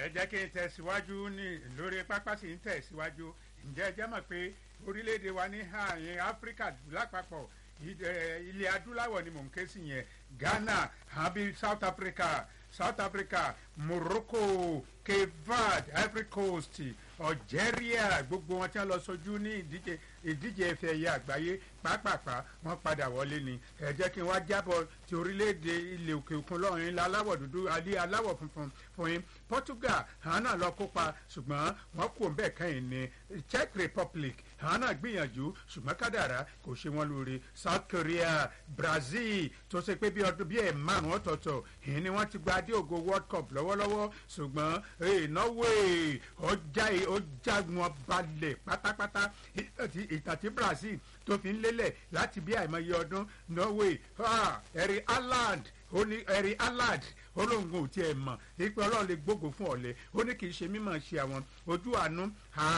ẹ jẹ́ kí n tẹ̀síwájú ní lórí pápá sì ń tẹ̀síwájú ǹjẹ́ ẹ jẹ́ mọ̀ pé orílẹ̀-èdè wa ní ààyè áfíríkà lápapọ̀ ilẹ̀ adúláwọ̀ ni mò ń ké sí yẹn ghana àbí south africa south africa morocco cape verde ivory coast algeria gbogbo wọn tí wọn lọ sojú ní ìdíje ìdíje ẹfẹ ẹyẹ àgbáyé pápápá wọn padà wọlé ni ẹ jẹ́ kí n wá jábọ̀ ti orílẹ̀-èdè ilẹ̀ òkè òkun lọ́rin ilẹ̀ aláwọ̀ dúdú alẹ́ aláwọ̀ funfun fún yín portugal àwọn náà lọ kópa ṣùgbọ́n wọn kò bẹ́ẹ̀ kẹ́yìn ní czech republic àwọn náà gbìyànjú ṣùgbọ́n kádàrá kò ṣe wọn lóore south korea brazil tó ṣe pé bí ọdún bí ẹ̀ márùn ọ̀tọ̀ọ̀tọ̀ ìyẹn ni wọ́n ti gba adé ògo world cup lọ́wọ́lọ́wọ́ ṣùgbọ́n norway ọjà ọjà wọn balẹ̀ pátápátá ìtàn tí brazil tó fi ń lélẹ̀ láti bí àìmọye ọdún norway ẹ̀rí ireland ó ní ẹ̀rí alad olóńgbò tí ẹ mọ̀ ipe ọlọ́run lè gbógo fún ọ̀lẹ́ ó ní kì í ṣe mímọ̀ ṣe àwọn ojú àánú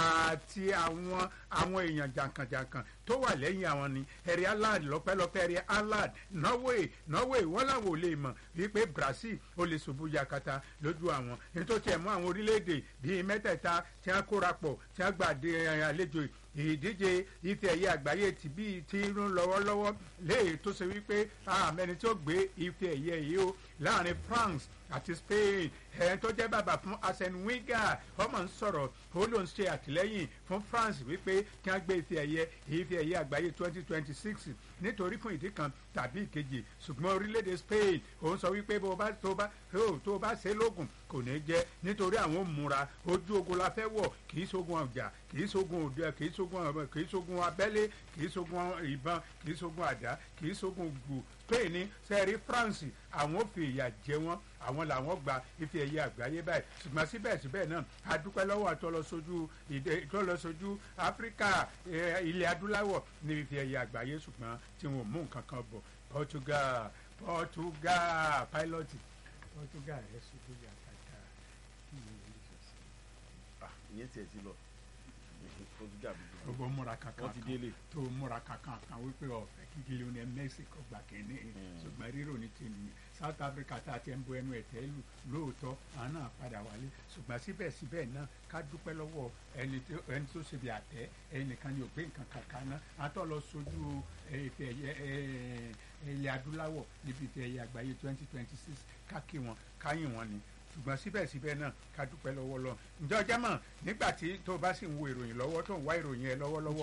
àti àwọn àwọn èèyàn jàǹkànjàǹkàn tó wà lẹ́yìn àwọn ni ẹ̀rí alad lọ́pẹ́lọpẹ́ ẹ̀rí alad norway norway wọ́n làwọn ò lè mọ̀ wípé brazil ó lè ṣubú yakata lójú àwọn nítorí tiẹ̀ mú àwọn orílẹ̀-èdè bíi mẹ́tẹ̀ẹ̀ta tí wọ́n kóra pọ̀ tí wọ́n gbàdé àlejò ìdíje ife ẹ̀yẹ àgbáyé ti bí ti ń lọ́wọ́lọ́wọ́ léè tó ṣe wípé àmẹ́ni tí ó gbé ife ẹ̀yẹ yìí o láàrin france àti spain ẹ̀ẹ́n tó jẹ́ bàbá fún arsene wenger ọmọ ń sọ̀rọ̀ ó ló ń ṣe àtìlẹ́yìn fún france wípé kí wọ́n gbé ife ẹ̀yẹ ife ẹ̀yẹ àgbáyé twenty twenty six nítorí fún ìdí kan tàbí ìkejì ṣùgbọ́n orílẹ̀-èdè spain òun sọ wípé bó bá tó bá tó bá ṣe lóògùn kò ní jẹ́ nítorí àwọn múra ojú ogun la fẹ́ wọ̀ kì í ṣogun ọjà kì í ṣogun òde kì í ṣogun ọmọ kì í ṣogun abẹ́lé kì í ṣogun ìbọn kì í ṣogun àdá kì í ṣogun gbù spain ní sẹ́ẹ̀rí france àwọn fi ìyà jẹ wọ́n àwọn làwọn gba ife ẹ̀yẹ àgbáyé báyìí ṣùgbọ́n síbẹ̀síbẹ̀ náà a dúpẹ́ lọ́wọ́ àtọ́lọ́sójú ìtọ́lọ́sójú áfíríkà ilẹ̀ adúláwọ̀ ní ife ẹ̀yẹ àgbáyé ṣùgbọ́n tí wọn ò mú nǹkan kan bọ̀ portugal portugal pilot portugal ẹ̀ ṣubú yàtàkà ìyẹn tiẹ̀ ti lọ portugal bí gbogbo múra kankan wọ́n ti délé. tó múra kankan kan wípé ọ̀fẹ́ kí Lionel Messi kò gbà kínní ṣùgbọ́n rírò ní tèmi South Africa tá a ti ń bo ẹnu ẹ̀tẹ́ lù lóòótọ́ àwọn náà padà wálé ṣùgbọ́n síbẹ̀síbẹ̀ náà ká dúpẹ́ lọ́wọ́ ẹni tó ṣe bí àtẹ́ ẹnìkan ni ò gbé nǹkan kankan náà àtọ́ lọ sojú ìfẹ́ ilẹ̀ adúláwọ̀ níbi ìfẹ́ ẹ̀yẹ àgbáyé twenty twenty six ká kí wọn ká yìn wọn ni ṣùgbọ́n síbẹ̀síbẹ̀ náà ká dúpẹ́ lọ́wọ́ lọ. ǹjẹ́ ọjọ́ mọ̀ nígbà tí tó bá sì ń wo ìròyìn lọ́wọ́ tó ń wá ìròyìn ẹ lọ́wọ́lọ́wọ́.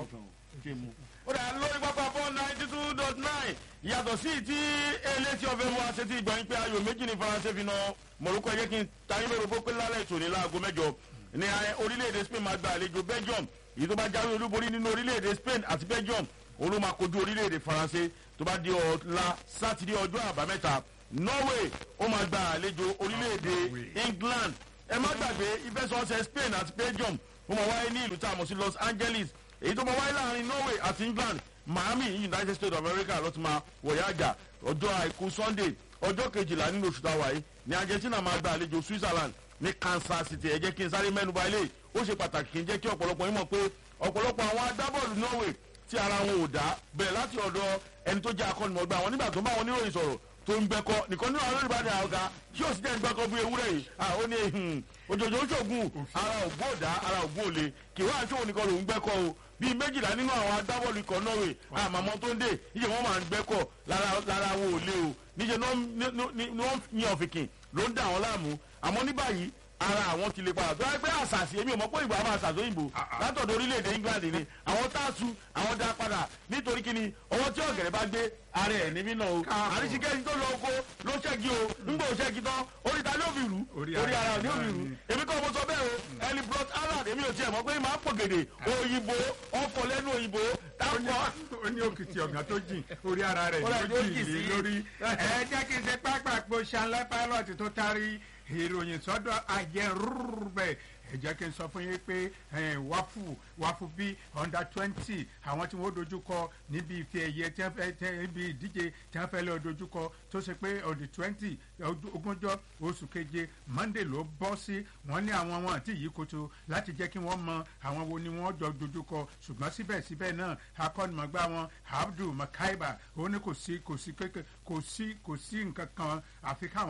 ó dà lórí pápá four ninety two dot nine yàtọ̀ sí ti elétí ọ̀fẹ́ mu àṣetí ìgbà yín pé ayò méjì ní faransé fi na mọ̀lúkọ yẹ kí n tayín lórí bó pé lálẹ́ ìtòní láago mẹ́jọ ní orílẹ̀-èdè spain máa gba àlejò belgium èyí tó bá jáwé olúborí nínú orílẹ̀-èdè spain àti belgium òun ló máa kojú orílẹ̀-èdè faransé tó bá di ọ̀la sátidé ọjọ́ àbámẹ́ta norway ó máa gba àlejò orílẹ̀-èdè england ẹ má gbàgbé ìfẹsọ̀ọ̀sẹ̀ spain àti belgium ó máa wáyé ní ìlú tá a mọ̀ sí los angeles èyí tó máa wáyé láàrin norway àti england miami united states of america ló ti máa wọ̀yá àjà ọjọ́ àìkú sunday ọjọ́ kejìlá nínú oṣù táwa yìí ní argentina máa gba àlejò switzerland ní kansas city ẹ jẹ́ kí n sáré mẹ́nuba ilé ó ṣe pàtàkì kí n jẹ́ kí ọ̀pọ̀lọpọ̀ yín mọ̀ pé ọ̀pọ̀lọpọ̀ àwọn agbábọ́ọ̀lù norway tí ara wọn ò dá bẹ̀rẹ̀ láti ọ̀dọ̀ ẹni tó jẹ́ akọ́nimọ̀gbà wọn nígbà tó bá wọn níròyìn sọ̀rọ̀ tó ń gbẹkọ nìkan nínú àwọn olùbàdàn àwòká tí yóò sì jẹ́ gbẹkọ bí ewúrẹ́ yìí ó ní òjòjò ṣògùn ara ògbó òdá ara ògbó òle kì wá aṣọ òníkan lòún gbẹkọ o bíi méjìlá nínú àwọn agbábọ́ọ̀lù ikọ̀ norway àmàmọ́ tó ń dé níṣẹ́ wọ́n máa ń gbẹ́kọ̀ lára wo òle o níṣẹ́ ni wọ́n yan ọ̀fìnkìn ló ń dà wọ́n láàmú àmọ́ ní báyìí ara àwọn ti lè padà tó wáyé pé àṣàṣì èmi ò mọ̀ pé ìgbà máa ṣàṣọ òyìnbó látọ̀dọ̀ orílẹ̀-èdè england ni àwọn táàtù àwọn dá padà nítorí kíni ọwọ́ tí ọ̀gẹ̀rẹ̀ bá gbé ara ẹ̀ níbí náà o àríṣìkẹ́ni tó lọ oko ló ṣẹ́gi o ńgbò ṣẹ́gi tán orí ta ló fi rù orí ara ní òfi rù èmi kọ́ mo sọ bẹ́ẹ̀ o ẹni brot alad èmi ò tiẹ̀ mọ̀ pé máa pọ̀ gèdè òyìnbó ọkọ̀ lẹ́nu òyìnbó táwọn. ó ní òkìtì ọ̀gá tó jìn orí ara rẹ̀ ló jìn lé lórí ẹ jẹ́ kí n ṣe pápá àpò ṣanlẹ́ pilot tó tarí ìròyìn sọ́dọ̀ àjẹrúbẹ̀ ẹ jẹ́ kí n sọ fún yín pé wáfù wáfù bí under twenty àwọn tí wọ́n dojú kọ níbi ìfẹ́ ẹ̀yẹ tí wọ́n fẹ́ tẹ níbi ìdíje tí wọ́n fẹ́ lọ dojú kọ tó ṣe pé on the twenty ogúnjọ́ oṣù keje monday ló bọ́ sí wọ́n ní àwọn wọn àti yìí koto láti jẹ́ kí wọ́n mọ àwọn wo ni wọ́n jọ dojú kọ ṣùgbọ́n síbẹ̀síbẹ̀ náà akọ́nimọ̀gbá wọn abdul makaiba ó ní kò sí kò sí kò sí kò sí nǹkan kan àfi káwọn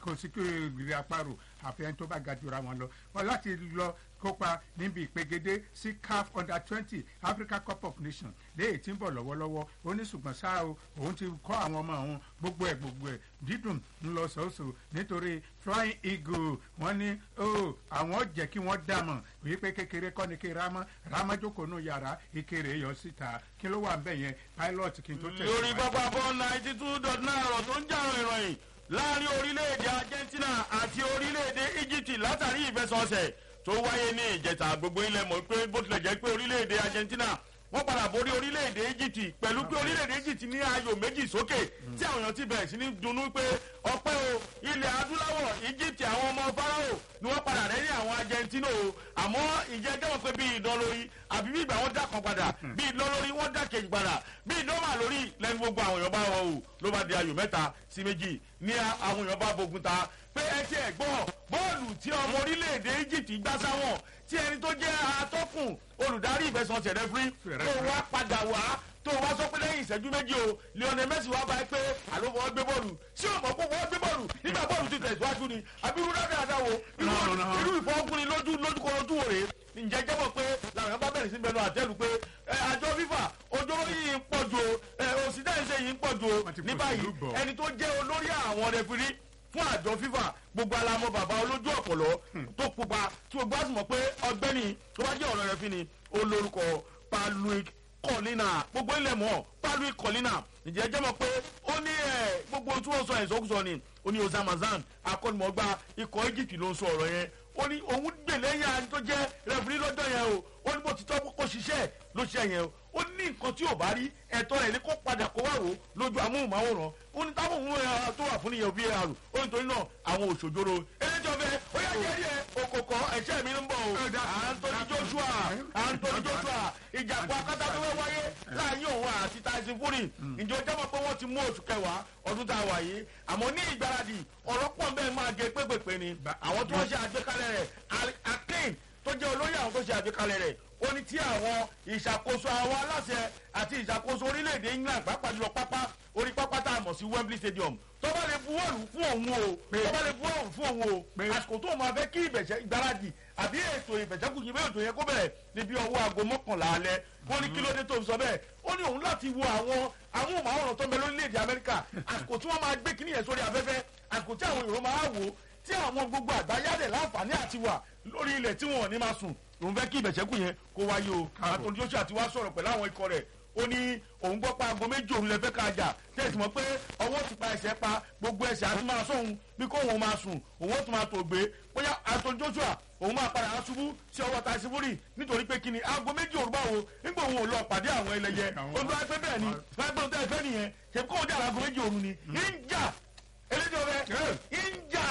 kò sí kí ìrìn àparò àfihàn tó bá ga jura wọn lọ wọn láti lọ kópa níbi ìpegedé sí caf under twenty africa cup of nations léyìí tí ń bọ̀ lọ́wọ́lọ́wọ́ ó ní ṣùgbọ́n ṣá o òun ti kọ́ àwọn ọmọ òun gbogbo ẹ̀ gbogbo ẹ̀ dídùn ń lọ sọ́ọ̀sọ̀ nítorí flying eagle wọ́n ní o àwọn jẹ́ kí wọ́n dàmọ̀ wípé kékeré kọ́ ni kí ramọ́ ramọ́ jókòó nù yàrá ìkéré yọ síta kí ló wà ń bẹ̀ yẹn pilot kí n tó tẹ̀ lórí pápá bọ́ ninety two dot nine ọ̀rọ̀ tó ń jà ìròyìn láàrin orílẹ̀-èdè argentina àti orílẹ̀-èdè egypt látàrí ìfẹsọ̀ọ̀sẹ̀ tó wáyé ní ìjẹta gbogbo ilẹ̀ mọ̀ pé bó tilẹ̀ jẹ́ pé orílẹ̀-èdè argentina wọ́n padà borí orílẹ̀-èdè egypt pẹ̀lú pé orílẹ̀-èdè egypt ní ayò méjì sókè tí àwọn èèyàn ti bẹ̀rẹ̀ sí ní dunnú pé ọpẹ́ o ilẹ̀ adúláwọ̀ egypt àwọn ọmọ farao ni wọ́n padà rẹ́ ní àwọn argentina o àmọ́ ìjẹ́ jẹ́wọ́n pé bí ìdán lórí àbí bí ìgbà wọn dá kan padà bí ìdán lórí wọn dá kejì padà bí ìdán wà lórí lẹ́nu gbogbo àwọn èèyàn bá wọ o ló bá di ayò mẹ́ta sí méjì ní àwọn èèyàn bá bogun ta pé ẹ ti ẹ̀ gbọ́ bọ́ọ̀lù tí ọmọ orílẹ̀-èdè egypt gbá sáwọn tí ẹni tó jẹ́ atọ́kùn olùdarí ìfẹsọ̀nsẹ̀ rẹ́fúrí tó wá padà wá tó wá sọ pé lẹ́yìn ìṣẹ́jú méjì o lionel messi wá bá pé àló wọ́n gbé bọ́ọ̀lù sí ọ̀pọ̀ kó wọ́n gbé bọ́ọ̀lù nígbà bọ́ọ̀lù ti tẹ̀síwájú ni àbí irú dáadáa wo irú ìfọwọ́kùnrin lójú lójúkọ lójú wò rè ǹjẹ́ jẹ́wọ́ pé làwọn bá bẹ̀rẹ̀ sí bẹnu àtẹ́lu pé àjọ fífà ojóró yìí ń pọ̀ ju o òsídẹ́ẹ̀ṣẹ̀ yìí ń pọ̀ ju o ní báyìí ẹni tó jẹ́ olórí àwọn rẹfirí fún àjọ fífà gbogbo alamọ bàbá olójú ọpọlọ tó pupa tí o gbásùn mọ pé ọgbẹni tó bá jẹ ọ̀rọ̀ rẹ fi ni olórúkọ paluik kọlina gbogbo ilẹ̀ mọ́ paluik kọlina ìjẹ́ jẹ́ mọ̀ pé ó ní ẹ̀ gbogbo tí wọ́n sọ ìsọkúsọ ni ó ní ozamazan akọ́nimọ̀gbá ikọ̀ egypt ló ń sọ ọ̀rọ̀ yẹn ó ní òun gbè lẹ́yìn àti tó jẹ́ rẹ̀fúrí lọ́jọ́ yẹn o ó ní bó ti tọ́ kó ṣiṣẹ́ ló ṣe yẹn o ó ní nǹkan tí ò bá rí ẹ̀tọ́ rẹ̀ ní kó padà kó wá wò ó lójú amóhùnmáwòrán ó ní táwọn òun ẹ̀ tó wà fún nìyẹn òbí ẹ̀ àrùn ó ní torí náà àwọn òṣòjòrò eléjọ́ bẹ́ẹ̀ ó yà jẹ́ díẹ̀ okòkò ẹ̀ṣẹ́ mi ń bọ̀ o anthony joshua anthony joshua ìjàpọ̀ akátá tó fẹ́ wáyé láàyè òun àti tyson fury ìjọ jẹ́mọ̀ pé wọ́n ti mú oṣù kẹwàá ọdún tá a wà yìí àmọ́ ní ìgbáradì ọ̀rọ̀ pọ̀ bẹ́ẹ̀ máa gé pépèpé ni àwọn tó ń ṣe àgbékalẹ̀ rẹ̀ akin tó jẹ́ olóyè àwọn tó ṣe àgbékalẹ̀ rẹ̀ ó ní tí àwọn ìṣàkóso àwọn aláṣẹ àti ìṣàkóso orílẹ̀-èdè england pàápàá jùlọ pápá orí pápá tá a mọ̀ sí wembley stadium tó bá lè buwọ́lù fún òun o tó bá lè buwọ́lù fún òun o àsìkò tó máa fẹ́ kí ìbẹ̀ṣẹ̀ ìgbáradì àbí ètò ìbẹ̀ṣẹ̀kù yìí bẹ́ẹ̀ ètò yẹn kó bẹ̀rẹ̀ níbi ọwọ́ aago mọ́kànlá alẹ́ wọ́n ní kí ló dé tó ń sọ bẹ́ẹ̀ ó ní òun láti wo àwọn àwọn òmàwòrán tó ń bẹ lórílẹ̀‐èdè amẹ́ríkà àsìkò tí wọ́n máa gbé kíní yẹn sórí afẹ́fẹ́ àsìkò tí àwọn èrò máa wò tí àwọn gbogbo àgbáyádẹ̀ láǹfààní àti wà lórí ilẹ̀ tí wọn ò ní máa sùn òun fẹ́ kí ìbẹ̀ṣẹ̀kù yẹn kó wáyé o àtòlù joshua ti wá sọ̀rọ̀ pẹ̀lú àwọn ikọ̀ rẹ̀ ó ní òun gbọ́ pa aago méjì òun lè fẹ́ ká jà tẹ̀sí mọ́ pé ọwọ́ ti pa ẹsẹ̀ pa gbogbo ẹsẹ̀ àti máa sóhun bí kò òun máa sùn òun ó tún máa tò gbé bóyá àtòlù joshua òun máa padà aṣubú sí ọwọ́ ta síbúrì nítorí pé kíni aago méjì òrùbá wo nígbà òun ò lọ pàdé àwọn ẹlẹyẹ òun tó wá pé bẹ́ẹ̀ ni wọ́n gbé òun tẹ́ fẹ́ nìyẹn ṣe kó òun jà aago méjì òru ni ń jà eléjọ́ bẹ́ẹ̀ ń jà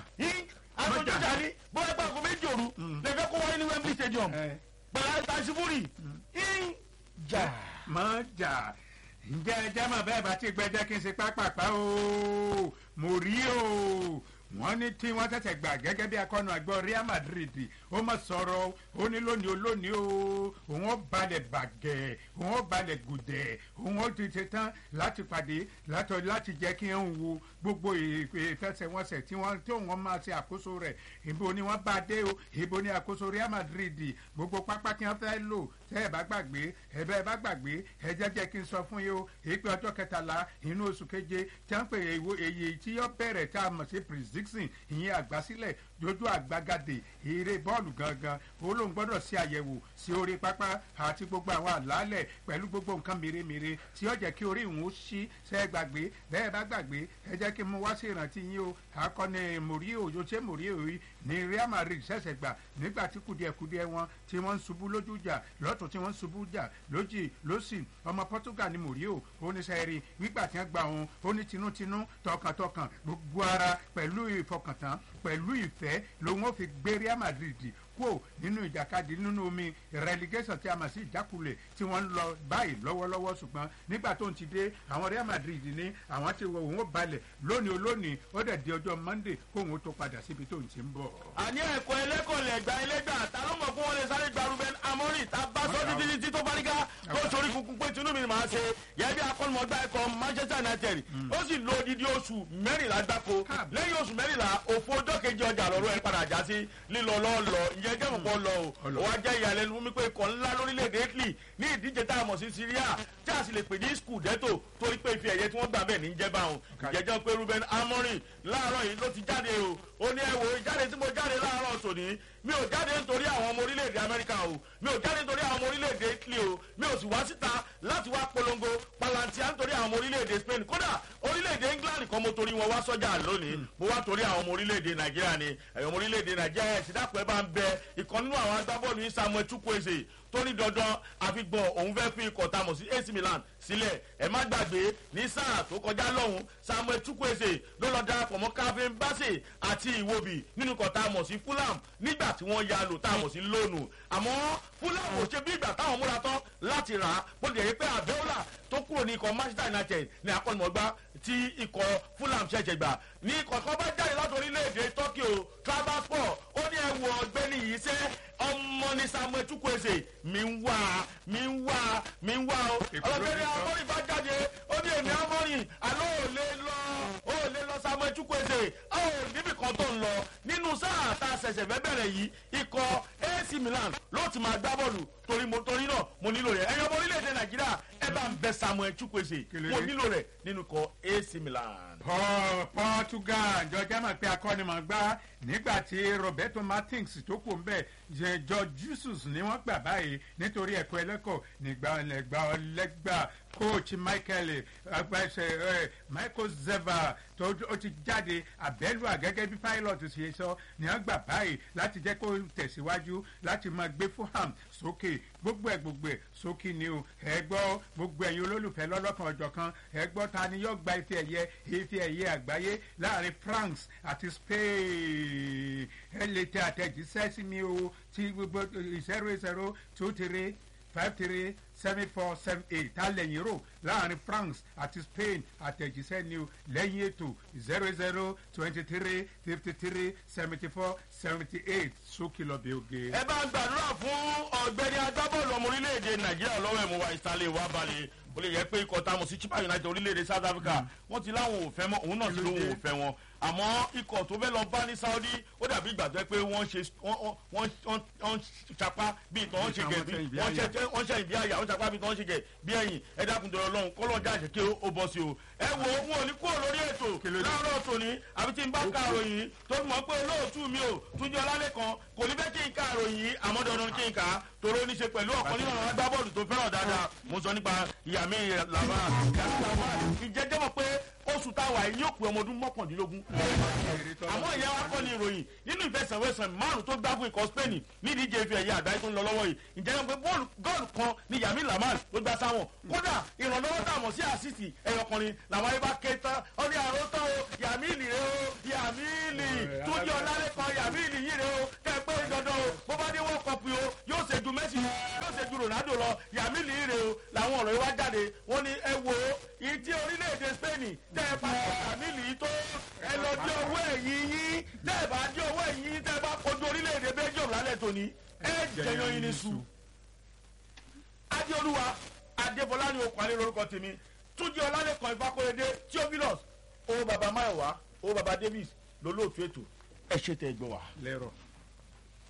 àtòlù joshua ni bóyá pé aago méjì òru lè fẹ́ kó wáyé ní wembley stadium pẹ̀lú ta síbúrì ń jà. mọ jà ǹjẹ́ ẹjẹ́ mọ̀ bẹ́ẹ̀ bá ti gbẹ́jẹ́ kí n ṣe pápápá o mo rí o wọ́n ní tí wọ́n tẹ̀sẹ̀ gbà gẹ́gẹ́ bí akọ́nù àgbọ̀ real madrid ó mọ̀ sọ̀rọ̀ ó ní lónìí olónìí o òun ó balẹ̀ bàgẹ́ òun ó balẹ̀ gùdẹ̀ òun ó ti ṣe tán láti pàdé látọ̀ láti jẹ́ kí n wo gbogbo ìfẹsẹ̀wọnsẹ̀ tí wọ́n tí wọ́n máa ṣe àkóso rẹ̀ ibo ni wọ́n bá dé o ibo ni àkóso real madrid gbogbo pápá tí wọ́n fẹ́ lò tẹ́ ẹ bá gbàgbé ẹ bẹ́ẹ̀ bá gbàgbé ẹ jẹ́ jẹ́ kí n sọ fún yín o èyí pé ọjọ́ kẹtàlá inú oṣù keje tí wọ́n pè èyí tí yọ bẹ̀rẹ̀ tá a mọ̀ sí prediction ìyẹn àgbásílẹ̀ dojú àgbàgàdè eré bọ́ọ̀lù gangan olóhùn gbọ́dọ̀ ṣe àyẹ̀wò sí orí pápá àti gbogbo àwọn àlálẹ̀ pẹ̀lú gbogbo nǹkan mèremère tí ó jẹ́ kí orí ìhun ó ṣí ṣe é gbàgbé bẹ́ẹ̀ bá gbàgbé ẹ jẹ́ kí n mú wá sí ìrántí yín o akọni mòríò jose mòríò yìí ní real madrid ṣẹ̀ṣẹ̀ gbà nígbà tí kùdìẹ̀kùdìẹ̀ wọn tí wọ́n ń ṣubú lójú jà lọ́tún tí wọ́n ń ṣubú jà lójì lọ́sì ọmọ portugal ní mòríò oníṣẹ́rí wígbà tí wọ́n gbà wọn ó ní tinútinú tọkàntọkàn gbogbo ara pẹ̀lú ìfọkàntán pẹ̀lú ìfẹ́ lòun ó fi gbé real madrid kúò nínú ìjàkadì nínú omi relegation tí a mọ̀ sí ìjákulẹ̀ tí wọ́n ń lọ báyìí lọ́wọ́lọ́wọ́ ṣùgbọ́n nígbà tó ń ti dé àwọn real madrid ní àwọn ti wọ òun ó balẹ̀ lónìí olónìí ó dẹ̀ di ọjọ́ monday kóun ó tó padà síbi tó ń ti ń bọ̀. àní ẹ̀kọ́ ẹlẹ́kọ̀ọ́lẹ̀ ẹ̀gbá ẹlẹ́gbà táwọn mọ̀ fún wọn lè sáré gba ruben amorin tá a bá sọ títí títí tó bá níká tó sori kunkun pé tinubu ni màá ṣe yẹ́n bí akọ́nimọ̀gbá ẹ̀kọ́ manchester united ó sì lo odidi oṣù mẹ́rìnlá gbáko lẹ́yìn oṣù mẹ́rìnlá òfo ọjọ́ kejì ọjà lọ́rọ́ ẹ̀ padà já sí lílọ lọ́ọ̀lọ́ ìyẹn jẹ́ mọ̀pọ̀ lọ o ó wá jẹ́ ìyàlẹ́nu fún mi pé ikọ̀ ńlá lórílẹ̀‐èdè italy ní ìdíje tá a mọ̀ sí syria tí a sì lè pè ní scudetto torí pé ife ẹ̀yẹ tí wọ́n gbà bẹ́ẹ̀ ní jẹ́ báwọn ìjẹ́jọ́ pé ruben amorin láàárọ̀ yìí ló ti jáde o ó ní ẹ wo ìjáde tí mo jáde láàárọ̀ tòní mi ò jáde nítorí àwọn ọmọ orílẹ̀-èdè amẹ́ríkà o mi ò jáde nítorí àwọn ọmọ orílẹ̀-èdè italy o mi ò sì wá síta láti wá polongo palantia nítorí àwọn ọmọ orílẹ̀-èdè spain kódà orílẹ̀-èdè england kan mo torí wọn wá sọ́jà lónìí mo wá torí àwọn ọmọ orílẹ̀-èdè nàìjíríà ni ẹ̀yọ́ ọmọ orílẹ̀-èdè nàìjíríà ẹ̀ sì dàpọ̀ ẹ bá ń bẹ ìkan nínú àwọn agbábọ́ọ̀lù yìí samuel chukwueze tó ní dandan àfigbọ̀n òun fẹ́ fi ikọ̀ tamọ̀ sí ac milan sílẹ̀ ẹ má gbàgbé ní sáà tó kọjá lọ́hùn samuel chukwueze ló lọ darapọ̀ mọ́ calvin bassey àti iwobi nínú ikọ̀ tamọ̀ sí fulham nígbà tí wọ́n ya lò tamọ̀ sí lónù àmọ́ fulham ò ṣe bí ìgbà táwọn múra tán láti rà á bó tilẹ̀ yẹ pé àbẹ́wòlà tó kúrò ní ikọ̀ manchester united ní akọ́nimọ̀gbá tí ikọ̀ fulham ṣẹ̀ṣẹ̀ gbà ní ikọ̀ kan bá jáde láti orílẹ̀-èdè turkey o travasport ó ní ẹ̀wù ọ̀gbẹ́ni yìí sẹ́ ọmọ ní samuel chukwueze mi ń wá mi ń wá mi ń wá o ọlọ́gbẹ́ni amọ́rin bá jáde ó ní èmi amọ́rin àlọ́ ò lè lọ ó lè lọ samuel chukwueze ó níbi kan tó ń lọ nínú sáà tá a ṣẹ̀ṣẹ̀ fẹ́ bẹ̀rẹ̀ yìí ikọ̀ ac milan ló ti máa gbá bọ́ọ̀lù torí mo torí náà mo nílò rẹ̀ ẹ̀yọ́ ọmọ orílẹ̀-èdè nàìjíríà ẹ bá ń bẹ samuel chukwueze mo nílò rẹ̀ nínú ikọ̀ ac milan. portugal jọjá mọ̀ pé akọ́nimọ̀gbá nígbà tí roberto martins tó kù ń bẹ̀ george jesus ni wọ́n gbà báyìí nítorí ẹ̀kọ́ ẹlẹ́kọ̀ọ́ nígbà ọlẹ́gbà ọlẹ́gbà coach michael agbẹ́sẹ̀ ẹ̀ michael zeva tó ó ti jáde abẹ́lúà gẹ́gẹ́ bí pilot ṣe sọ ni wọ́n gbà báyìí láti jẹ́ kó tẹ̀síwájú láti máa gbé fulham sókè gbogbo ẹ̀ gbogbo ẹ̀ sókè ni o ẹ gbọ́ gbogbo ẹ̀yin olólùfẹ́ lọ́lọ́kan ọjọ́ kan ẹ gbọ́ ta ni yóò gba ife ẹ̀yẹ ife ẹ̀yẹ àgbáyé láàrin france àti spain ẹ lè tẹ àtẹ̀jíṣẹ́ sí mi o ti gbogbo zero zero two three five three seven four seven eight ta lẹ́yìn rò láàrin france àti spain àtẹ̀jíṣẹ́ ni o lẹ́yìn ètò zero zero twenty three fifty three seventy four seventy eight sókè lọ́bẹ̀ oge. ẹ bá ń gbàdúrà fún ọ̀gbẹ́ni agbábọ́ọ̀lù ọmọ orílẹ̀-èdè nàìjíríà lọ́wọ́ ẹ̀mú wa ìsàlẹ̀ wa balẹ̀ ó lè yẹ pé ikọ̀ tá a mọ̀ sí chipa united orílẹ̀-èdè south africa wọ́n ti láwọn ò fẹ́ mọ́ òun náà sì lóun ò fẹ́ wọn àmọ́ ikọ̀ tó fẹ́ lọ bá ní saudi ó dàbí ìgbà tó yẹ pé wọ́n ṣe wọ́n ṣapá bíi tọ́ wọ́n ṣe gẹ̀ bí wọ́n ṣe ìbí àyà wọ́n ṣapá bíi tọ́ wọ́n ṣe gẹ̀ bí ẹ̀yìn ẹ dákun dọ̀rọ̀ lọ́hùn kọ́lọ́jà ṣe kí ó bọ́ sí o ẹ wo wọn ò ní kúrò lórí ètò láàárọ̀ tòní àbí tí n bá ka àròyìn tó mọ̀ pé olóòtú mi ò túnjọ lálẹ́ kan kò ní fẹ́ kí n ka àròyìn àmọ́ dandan kí n kà á toró ní ṣe pẹ̀lú ọ̀kan nínú àwọn agbábọ́ọ̀lù tó fẹ́ràn dáadáa mo sọ nípa ìyàmí làbá ìjẹ́jẹ́ mọ̀ pé oṣù táwa yìí yóò pé ọmọ ọdún mọ́kàndínlógún. àmọ́ ìyá wa kọ́ ni ìròyìn nínú ìfẹsẹ̀wẹsẹ̀ márùn tó gbá fún ikọ̀ spain nídìí ìje ife ẹ̀yẹ àgbáyé tó ń lọ lọ́wọ́ yìí ǹjẹ́ wọn pé bọ́ọ̀lù gọ́ọ̀lù kan ni yàmi lamal ló gbá sáwọn kódà ìrànlọ́wọ́ tá a mọ̀ sí àsìsì ẹ̀yọkùnrin làwọn ayé bá ké tán ó ní àrò tán o yàmi ìlì rẹ o yàmi ìlì tó jẹ́ ọ̀làlẹ̀ kan yàmi ìlì yìí rẹ o kẹ́ ẹ pé dandan o bó bá dé wọ́n kọ́pù o yóò ṣe ju messi yóò ṣe ju ronaldo lọ yàmi ìlì yìí rẹ o làwọn ọ̀rọ̀ yìí wá jáde wọ́n ní ẹ wo ìtí orílẹ̀-èdè spain tẹ́ ẹ bá kàmílì tó ẹ lọ dé owó ẹ̀yìn yín tẹ́ ẹ bá dé owó ẹ̀yìn yín tẹ́ ẹ bá kojú orílẹ̀-èdè belgium lálẹ́ tòní ẹ jẹyàn yín ní su. adéolúwa adébọlá ni okùn alẹ́ lórúkọ tèmi túnjí ọlálẹ́kan ìfakọ́yédé theophilus owó baba mayowa owó baba davis lólóòtú ètò ẹ ṣe tẹ ẹ gbọ́ wa. lẹ́rọ̀.